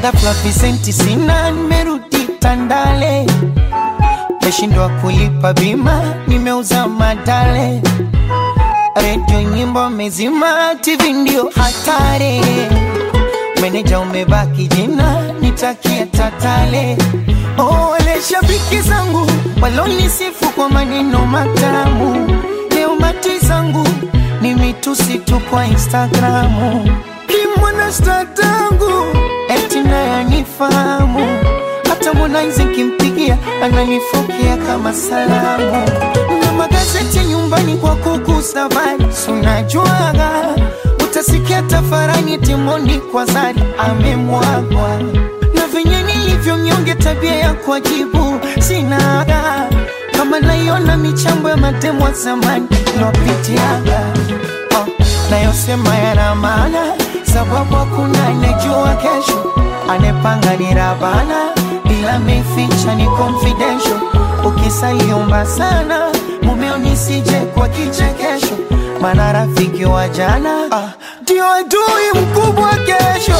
ghafla visenti sina, nimerudi Tandale, meshindwa kulipa bima, nimeuza madale, redio nyimbo mezima, TV ndio hatari, meneja umebaki jina, nitakia tatale. Oh, wale shabiki zangu walonisifu kwa maneno matamu, leo mati zangu ni mitusi tu kwa Instagramu. Kimwana sta tangu eti naye anifahamu, hata Harmonize nkimpigia ananifokea kama salamu, na magazeti nyumbani kwa kugusa habari, si unajuaga utasikia tafarani timoni kwa zari amemwagwa na venye nilivyo mnyonge, tabia ya kuwajibu sinaga, kama naiona michambo ya matemo wa zamani lopitiaga oh, nayosema yana maana, sababu hakuna anejua kesho, anepanga ni Rabana, ila meficha ni confidential. Ukisaliomba sana mumeo nisije kwa kichekesho, maana rafiki wa jana ah, ndio adui mkubwa kesho.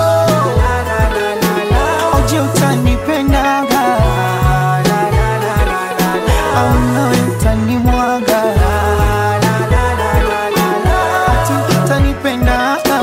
Oje utanipendaga au nawe utanimwaga Ati utanipendaga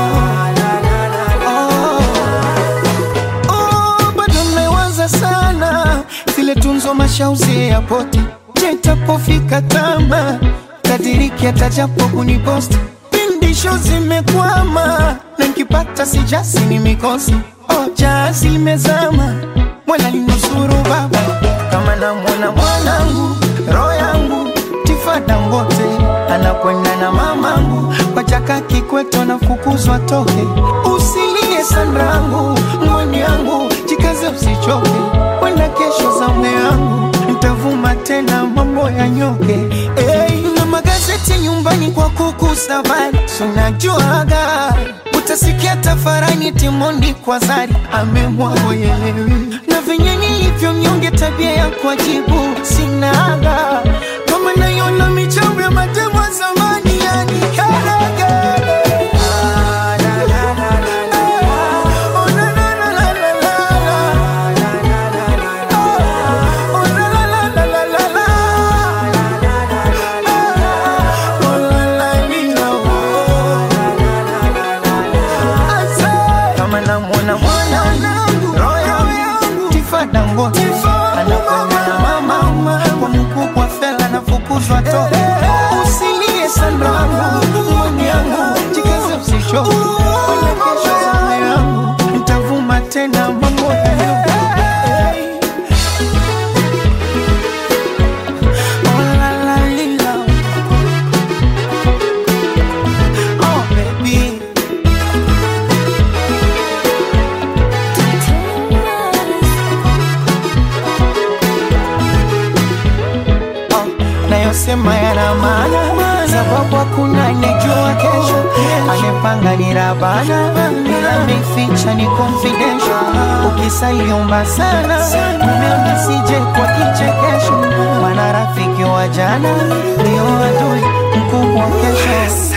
oh. Oh, bado mmewaza sana zile tunzo mashauzi ya poti jetapofika tama kadiriki atajapo kuniposti pindisho zimekwama na nkipata sijasi ni mikosi oh, jazi limezama mwana linusuru baba kama namwona mwanangu roho yangu tifada mbote anakwenda na mamangu kwa chaka kikweto nafukuzwa toke usilie sanrangu mwani yangu jikaze usichoke wenda kesho zamu yangu ntavuma tena mambo ya nyoke hey, na magazeti nyumbani kwa kukusa habari sunajuaga utasikia tafarani timondi kwa zari amemwagoyelewi na venye nilivyo mnyonge tabia ya kuajibu sinaga kama naiona michambo ya matemo ya zamani yani karagare kama namwona mwanangu roho yangu tifada ngote anakwenda na mama kwa mkubwa fela nafukuzwa toke usilie sandangu mwani yangu jikaze usishoke wala kesho zama yangu ntavuma tena mambo ya Oh, la, la, lila. Oh, baby. Oh, nayosema yana maana, sababu hakuna anejua kesho. Amepanga ni Rabana, ila ameficha ni confidential. Ukisaliomba sana mumeo nisije kwa kichekesho, maana rafiki wa jana ndio adui mkubwa kesho.